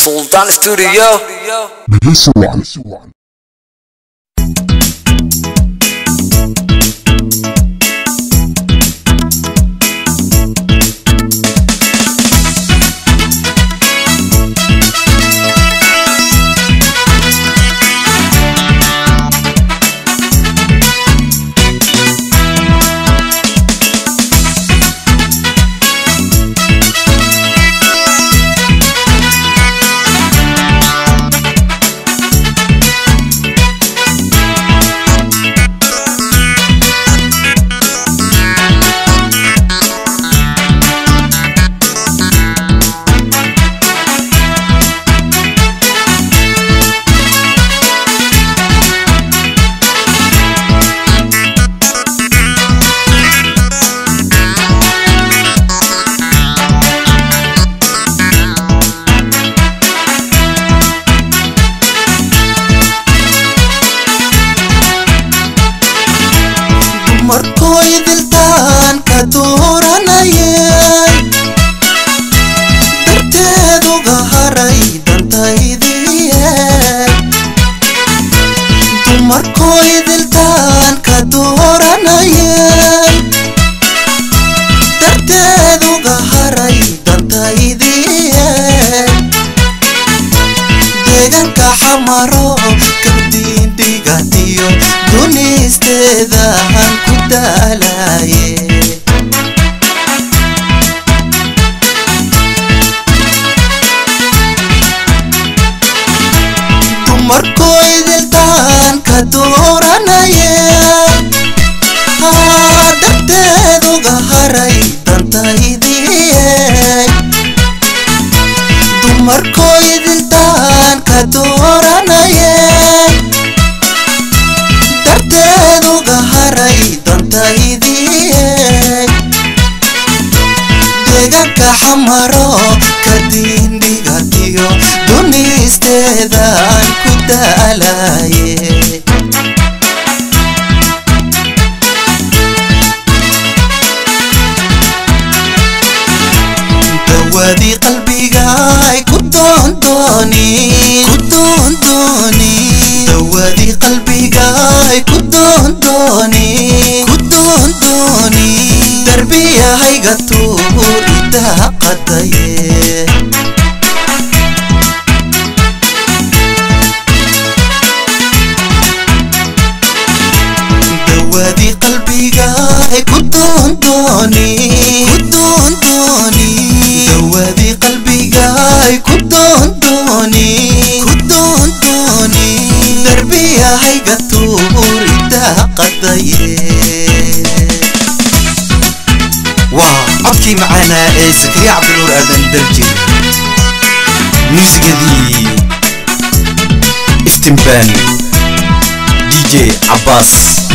Sultan Studio. dhegeysi wacan markooy diltaan ka dooranayay darteeduga haray dantaydiye dumarkooy diltaan ka dooranayay darteeduga haray dantaydiye deeganka xamaro kabdiindhigatiyo dunisteedaan ku daalaye dumarkooy diltaan ka dooranaya haa darteeduga haray dantaydiye dumarkooy diltaan ka dooranaya darteeduga haray dantaydiye deegaanka xamaro ka diindhigatiyo dunisteedaan ku daalaye dawadii qalbigaay ku doondooni ku doondooni dawadii qalbigaay ku doondooni ku doondooni darbiyahayga tuur idaaqadaye dawadii qalbigaay ku doondooni ku doondooni dawadii qalbigaay ku doondooni ku doondooni darbiyahayga tuur idaaqadaye waa codkii macaanaa ee zakariya cabdinuur aadan daljir muusigadii iftimbaani dj cabbaas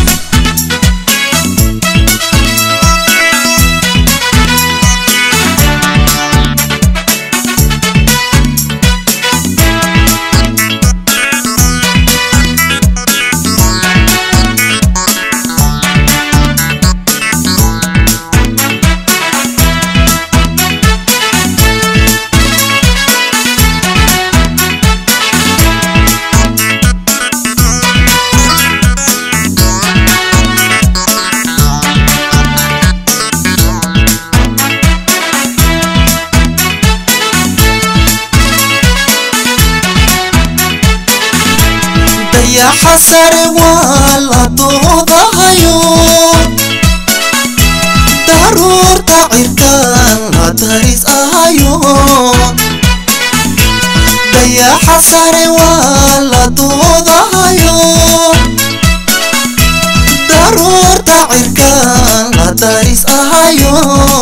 dayaxa sare waa la doodahayo daruurta cirkaan la daris ahayo dayaxa sare waa la doodahayo daruurta cirkaan la daris ahayo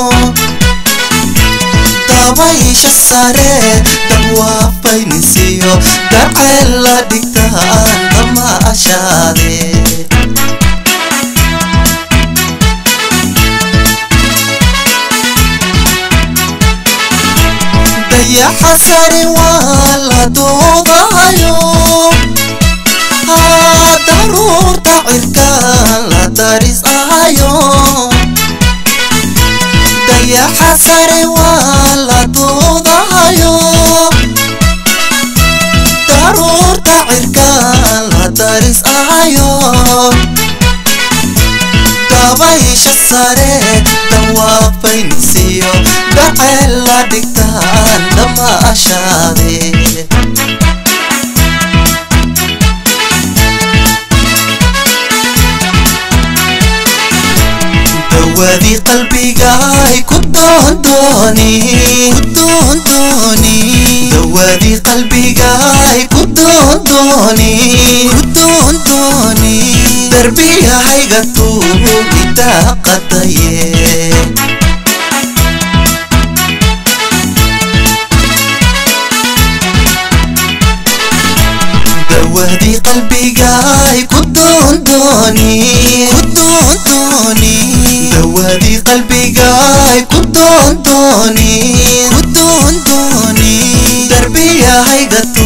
dabaysha sare dabwaafaynisiyo daceel la dhigtaan damaashaade dayaxa sare waa la doodahayo haa daruurta cirkaan la daris ahayo dayaxa sare waa la doodahayo jacayl la dhigtaan dhammaashaade dawadii qalbigaay ku doondooni ku doondooni dawadii qalbigaay ku doondooni ku doondooni darbiyahayga tuugitaa qadaye dawadii qalbigaay ku doondooni ku doondooni dawadii qalbigaay ku doondooni ku doondooni darbiyahayga